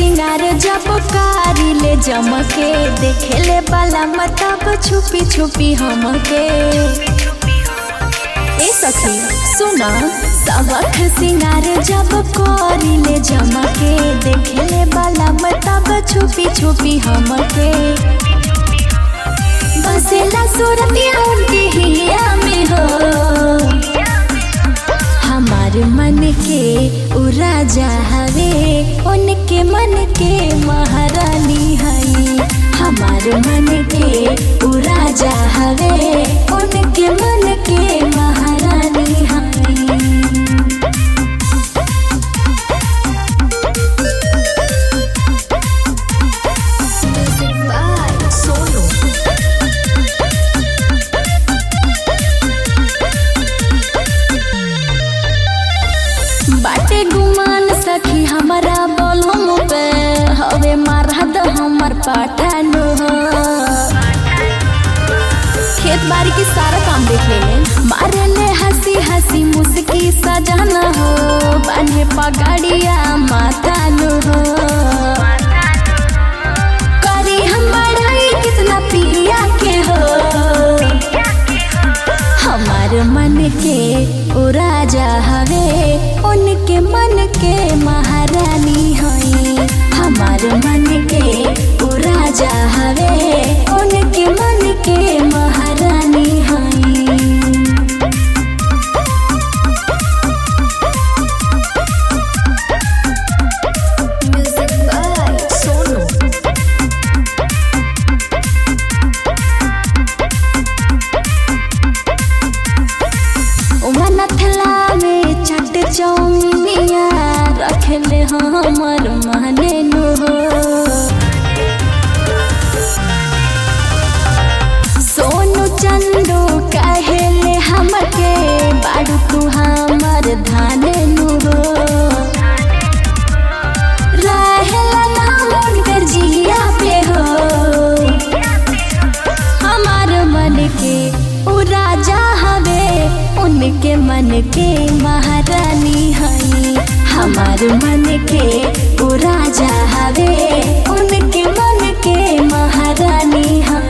सिंगार जब कारी ले जमके देखेले बाला मतब छुपी छुपी हमके ए सखी सुना सबक सिंगार जब करी ले जमके देखेले बाला मतब छुपी छुपी हमके बसेला सूरतिया उनके हिया में हो हमार मन के उ राजा हवे उनके मन के महारानी हई हमार मन के उ राजा हवे उनके मन के महारानी हई बाटे गुमान सखी हमारा बोलम पे हवे मारहद हमर पाठानु हो खेत बाड़ी के सारा काम देख ले मारे ले हंसी हंसी मुस्की सजाना हो बान्हे पगड़िया मातानु हो करी हम बढ़ाई कितना पिया के हो हमार मन के ओ राजा हवे उनके मन के महारानी हई हमार मन के ओ राजा हवे उनके मन के महारानी हई Music by Sonu. उमनथ लावे चट चौमिनिया रखले हमर माने नु हो सोनू चंदू कहेले हमके बाड़ू तू हमर धाने नु हो रहेला नाम उनकर जिया पे हो हमार मन के उ राजा हवे उनके मन के महारानी हई हमार मन के उ राजा हवे उनके मन के महारानी हई